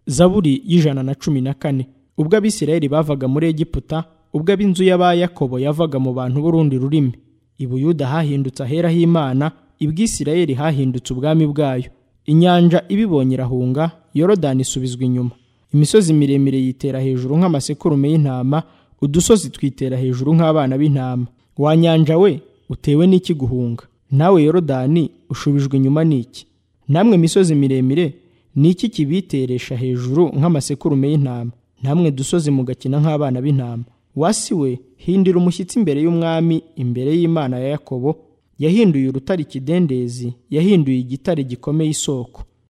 zaburi y'ijana na cumi na kane ubwo abisirayeli bavaga muri egiputa ubwo ab'inzu y'aba yakobo yavaga mu bantu b'urundi rurimi i buyuda hahindutse ahera h'imana ibwisirayeli hahindutse ubwami bwayo inyanja ibibonye irahunga yorodani isubizwa inyuma imisozi miremire yitera hejuru nk'amasekurume y'intama udusozi twitera hejuru nk'abana b'intama wa nyanja we utewe n'iki guhunga nawe yorodani ushubijwe inyuma n'iki namwe misozi miremire ni iki kibiteresha hejuru nk'amasekurume y'intama namwe dusozi mugakina nk'abana b'intama wasi we hindira umushyitsi imbere y'umwami imbere y'imana ya yakobo yahinduye urutare ikidendezi yahinduye igitare gikomeye isoko